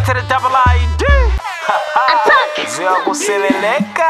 to the double ID. Zio kuseleleka.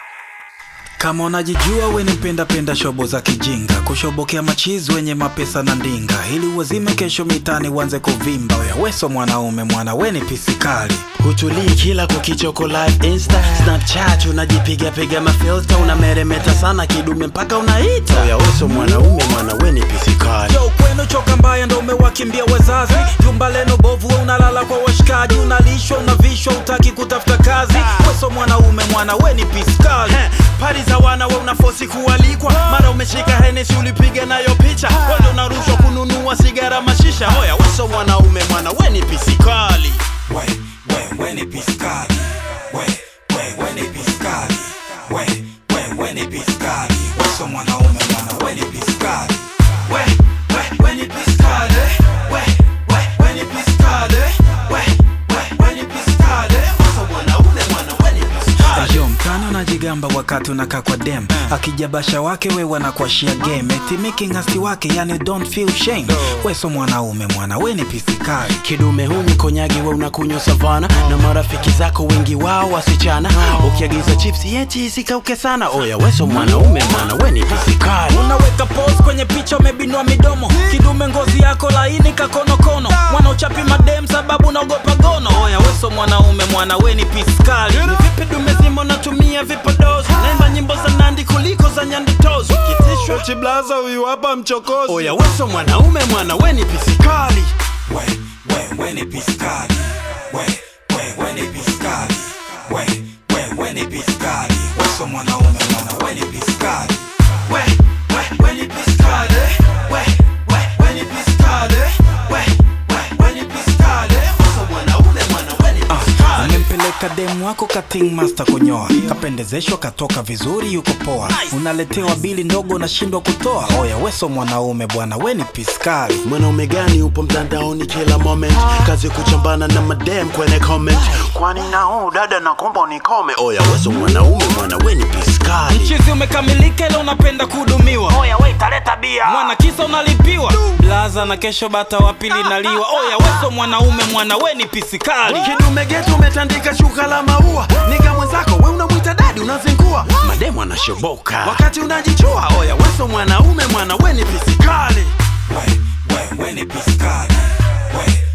Kama unajijua we ni mpenda penda shobo za kijinga, kushobokea machizi wenye mapesa na ndinga, ili uwazime kesho mitani uanze kuvimba. Oya weso mwanaume mwana we ni pisikali, hutulii kila kukichoko live insta snapchat unajipiga piga mafilta unameremeta sana kidume mpaka unaita oya weso mwanaume mwana we ni pisikali yo kwenu choka mbaya ndo umewakimbia wazazi, jumba leno bovu we unalala kwa washikaji, unalishwa unavishwa, utaki kutafuta kazi. Weso mwanaume mwana we ni pisikali. Heh, pari za wana we unafosi kualikwa mara umeshika henesi ulipiga nayo picha wendo unarushwa kununua sigara mashisha oya weso mwanaume mwana we ni pisikali we, we, we ni piskali we, we, we ni piskali we, we, we ni piskali weso mwanaume mwana we ni piskali we, we, we ni piskali we, we, we ni piskali we, we, we ni piskali weso mwanaume mwana we ni piskali Ayo mtani unajigamba wakati unakaa kwa dem akijabasha wake we wanakuashia game eti making hasti wake yani don't feel shame weso mwanaume mwana we ni pisikali kidume huni konyagi we unakunywa savana na marafiki zako wengi wao wasichana ukiagiza chipsi eti isikauke sana oya weso mwanaume mwana we ni pisikali unaweka pose kwenye picha umebinua midomo kidume ngozi yako laini kakonokono mwana uchapi madem sababu naogopa gono oya weso mwanaume mwana we ni piskali ni vipi dume zima unatumia vipodozi naimba nyimbo za nandi kuliko za nyandutozi kitishwa chiblaza huyu hapa mchokozi oya weso mwanaume mwana we ni pisikali we, we, we ni piskali we, we, we ni piskali we, we, we ni piskali weso mwanaume mwana we ni piskali we, we, we ni piskali we, we, we ni piskali we, we, we ni piskali weso mwanaume mwana we ni piskali umempeleka demu wako kating master kunyoa kapendezeshwa katoka vizuri yuko poa unaletewa bili ndogo unashindwa kutoa oya weso mwanaume bwana we ni piskali mwanaume gani upo mtandaoni kila moment kazi kuchambana na madem kwenye comment kwani nao dada nakomba unikome oya weso mwanaume mwana we ni piskali chizi umekamilika ile unapenda kuhudumiwa Oya we taleta bia. mwana kisa unalipiwa blaza na kesho bata wa pili naliwa oya weso mwanaume mwana we ni pisikali kidume getu umetandika shuka la maua niga mwenzako we unamwita dadi unazingua mademu anashoboka wakati unajichua oya weso mwanaume mwana we ni pisikali we, we, we ni pisikali we,